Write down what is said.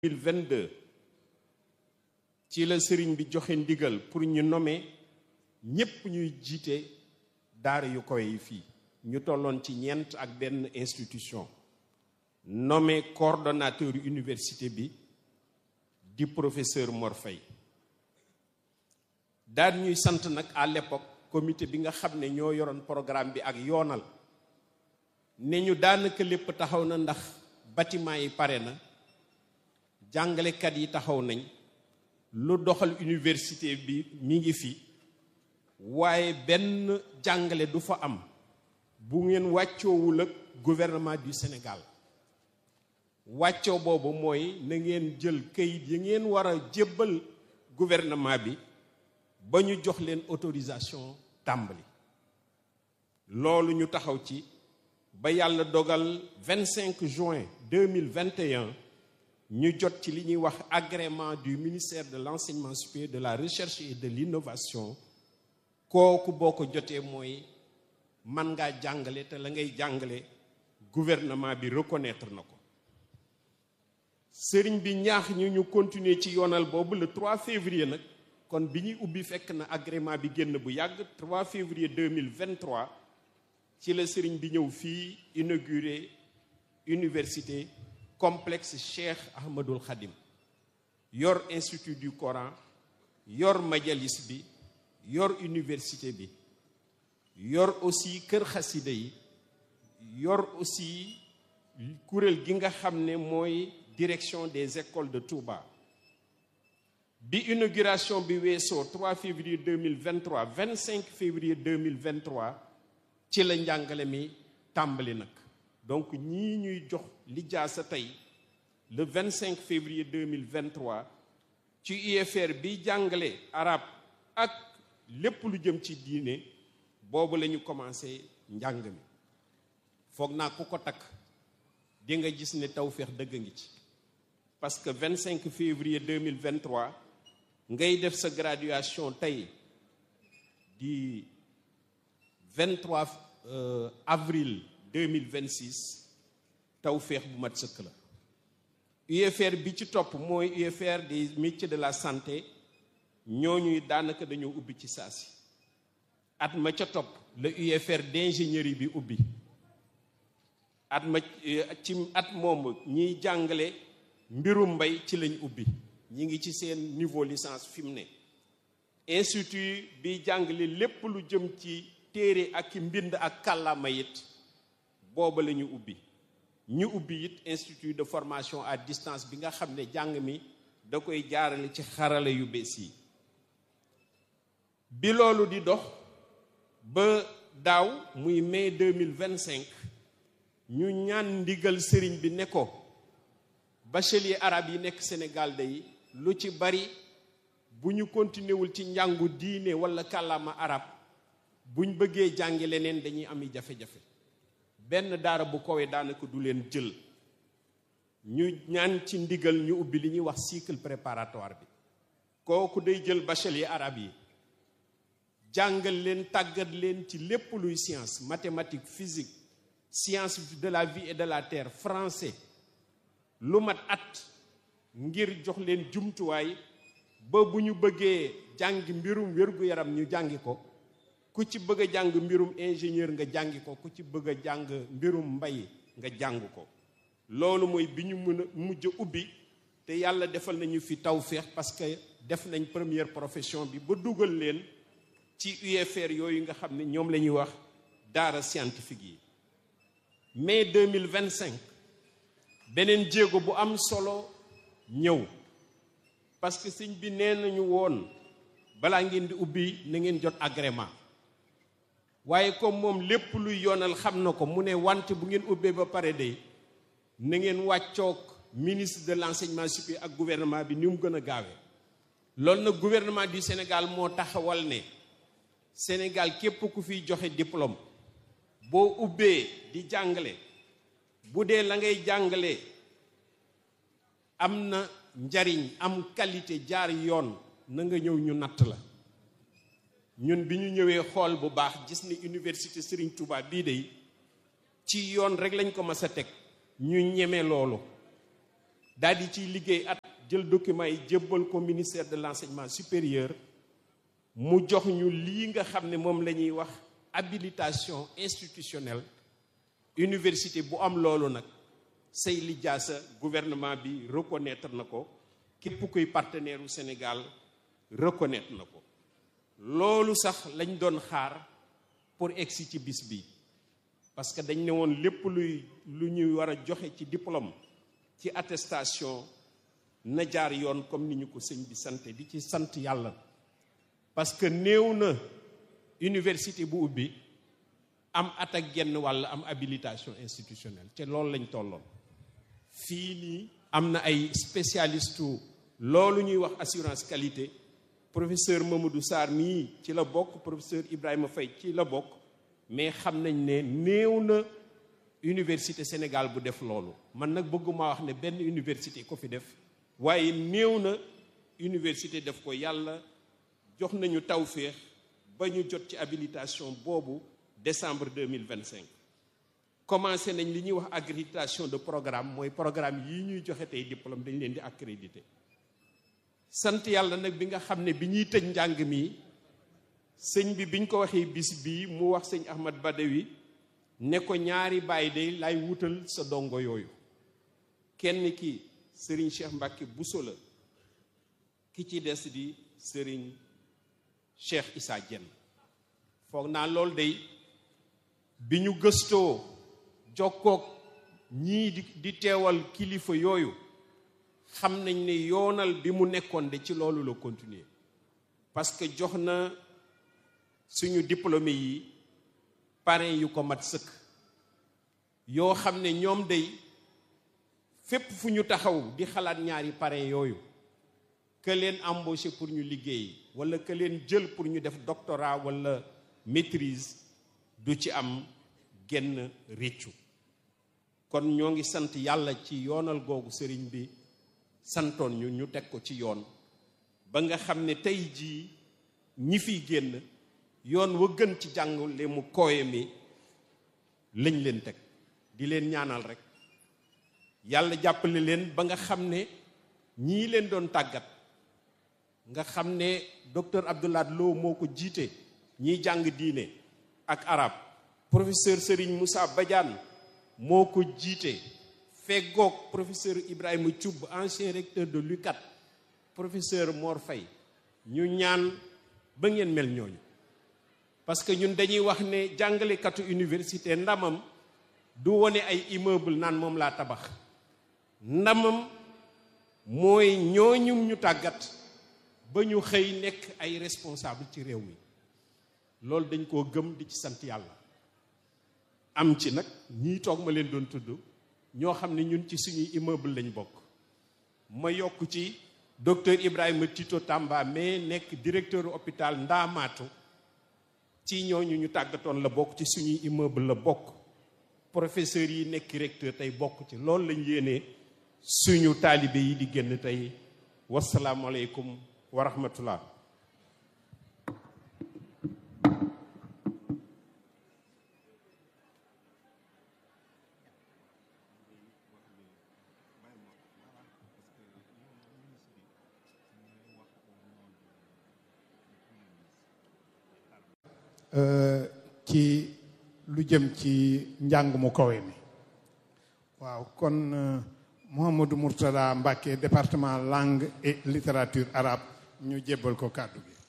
2022 ci la sëriñ bi joxe ndigal pour ñu nommer ñépp ñuy jiite daara yu kawe yi fii ñu tolloon ci ñeent ak benn institution nommé coordonnateur université bi di professeur Mor Faye daal ñuy sant nag à l'époque comité bi nga xam ne ñoo yoroon programme bi ak yoonal ne ñu daanaka lépp taxaw na ndax bâtiment yi pare na jàngalekat yi taxaw nañ lu doxal université bi mi ngi fi waaye benn jàngale du fa am bu ngeen wàccoowul ak gouvernement du Sénégal wàccoo boobu mooy na ngeen jël kayit yi ngeen war a jébbal gouvernement bi ba ñu jox leen autorisation tàmbali loolu ñu taxaw ci ba yàlla dogal 25 juin 2021 ñu jot ci li ñuy wax agrément du ministère de l'enseignement supérieur de la recherche et de l'innovation kooku boo ko jotee mooy man ngaa jàngale te la ngay jàngale gouvernement bi reconnaître na ko sëriñ bi ñaax ñu ñu continuer ci yoonal boobu le 3 février nag kon bi ñuy ubbi fekk na agrément bi génn bu yàgg 3 février 2023 ci la sëriñ bi ñëw fii inauguré université complexe Cheikh Ahmadul Khadim yor institut du Coran yor majalis bi yor université bi yor aussi kër xasida yi yor aussi kuréel gi nga xam ne mooy direction des écoles de Touba bi inauguration bi weesoo 3 février 2023 25 février 2023 ci la njàngale mi tàmbali nag donc ñii ñuy jox lijaasa tey le 25 février 2023 ci UFR bi jàngale arab ak lépp lu jëm ci diine boobu la ñu commencé njàng mi foog naa ku ko takk di nga gis ne tawféex dëgg ngi ci parce que 25 février 2023 ngay def sa graduation tey di 23 euh, avril 2026 tawféex bu mat sëkk la UFR bi ci topp mooy UFR des métiers de la santé ñooñuy daanaka dañoo ubbi ci saasi at ma ca topp la UFR d'ingénierie bi ubbi at ma ci at moomu ñiy jàngale mbirum mbay ci lañ ubbi ñi ngi ci seen niveau licence fi mu ne institut bi jàngale lépp lu jëm ci téere ak mbind ak kàllaama it booba la ñu ubbi ñu ubbi it institut de formation à distance bi nga xam ne jàng mi da koy jaarale ci xarala yu bees yi bi loolu di dox ba daaw muy mai 2025 ñu ñaan ndigal sëriñ bi ne ko bachelier arabe yi nekk Sénégal day lu ci bari bu ñu continué wul ci njàngu diine wala kàllaama arab buñ bëggee jàngi leneen dañuy ami jafe-jafe benn daara bu kowee daanaka du leen jël ñu ñaan ci ndigal ñu ubbi li ñuy wax cycle préparatoire bi kooku day jël bachelier arabe yi jàngal leen tàggat leen ci lépp luy science mathématique physique science de la vie et de la terre français lu mat at ngir jox leen jumtuwaay ba bu ñu bëggee jàngi mbirum wér-gu-yaram ñu jàngi ko ku ci bëgg a jàng mbirum ingénieur nga jàngi ko ku ci bëgg a jàng mbirum mbay nga jàng ko loolu mooy bi ñu mën a mujj ubbi te yàlla defal nañu fi tawféex parce que def nañ première profession bi ba dugal leen ci UFR yooyu nga xam ne ñoom la ñuy wax daara scientifique yi mai 2025 beneen jéego bu am solo ñëw parce que sëñ bi nee nañu woon balaa ngeen di ubbi na ngeen jot agrément waaye comme moom lépp luy yoonal xam na ko mu ne wante bu ngeen ubbee ba pare de na ngeen wàccoog ministre de l'enseignement supérieur ak gouvernement bi ni mu gën a gaawee loolu nag gouvernement du Sénégal moo taxawal ne Sénégal képp ku fiy joxe diplôme boo ubbee di jàngale bu dee la ngay jàngale am na njariñ am qualité jaar yoon na nga ñëw ñu natt la ñun bi ñu ñëwee xool bu baax gis ni université Serigne Touba bii de ci yoon rek lañ ko mas a teg ñu ñeme loolu daal di ciy liggéey at jël document yi jébbal ko ministère de l'enseignement supérieur mu jox ñu lii nga xam ne moom la ñuy wax habilitation institutionnelle université bu am loolu nag say lijaasa gouvernement bi reconnaître na ko képp kuy partenaire u Sénégal reconnaître na ko loolu sax lañ doon xaar pour egsi ci bis bi parce que dañ ne woon lépp luy lu ñuy war a joxe ci diplôme ci attestation na jaar yoon comme ni ñu ko sëñ bi sant di ci sant yàlla parce que néew na université bu ubbi am at ak genn wàll am habilitation institutionnelle te loolu lañ tolloon fii nii am na ay spécialiste loolu ñuy wax assurance qualité professeur Mamadou Sarr mii ci la bokk professeur Ibrahima Faye ci la bokk mais xam nañ ne néew na université Sénégal bu def loolu man nag bëgguma wax ne benn université ko fi def waaye néew na université def ko yàlla jox nañu tawféex ba ñu jot ci habilitation boobu décembre 2025 commencé nañ li ñuy wax accréditation de programme mooy programme yi ñuy joxe tey diplôme dañ leen di accrédité sant yàlla nag bi nga xam ne bi ñuy tëj njàng mi sëñ bi biñ ko waxee bis bii mu wax sëñ Ahmad Badawi ne ko ñaari baay day lay wutal sa dongo yooyu kenn ki sëriñ Cheikh Mbacke Bousso la ki ci des di sëriñ Cheikh Issa Diène foog naa loolu day bi ñu gëstoo jokkoog ñii di di teewal kilifa yooyu xam nañ ne yoonal bi mu nekkoon de ci loolu la continuer parce que jox na suñu diplômé yi parrain yu ko mat sëkk yoo xam ne ñoom day fépp fu ñu taxaw di xalaat ñaari parrain yooyu que leen embauché pour ñu liggéey wala que leen jël pour ñu def doctorat wala maîtrise du ci am genn réccu kon ñoo ngi sant yàlla ci yoonal googu sëriñ bi santoon ñu ñu teg ko ci yoon ba nga xam ne tey jii ñi fiy génn yoon wa gën ci jàngale mu kooye mi lañ leen teg di leen ñaanal rek yàlla jàppale leen ba nga xam ne ñii leen doon tàggat nga xam ne docteur Abdoulaye Lo moo ko jiite ñiy jàng diine ak arab professeur Serigne Moussa Badiane moo ko jiite feggoog professeur Ibrahima Thioub ancien recteur de l'UCAD professeur Mor Faye ñu ñaan ba ngeen mel ñooñu parce que ñun dañuy wax ne jàngalekatu université ndamam du wone ay immeuble naan moom laa tabax ndamam mooy ñooñum ñu tàggat ba ñu xëy nekk ay responsable ci réew mi loolu dañ koo gëm di ci sant yàlla am ci nag ñii toog ma leen doon tudd ñoo xam ne ñun ci suñuy immeuble lañ bokk ma yokk ci docteur Ibrahima Tito Tamba mais nekk directeur hôpital Ndaamaatu ci ñooñu ñu tàggatoon la bokk ci suñuy immeuble la bokk professeur yi nekk recteur tey bokk ci loolu lañ yéenee suñu taalibe yi di génn tey wasalaamualeykum wa rahmatullah ci lu jëm ci njàng mu kawe mi waaw kon Mouhamadou Mourtada Mbacké département langue et littérature arabe ñu jébbal ko kàddu gi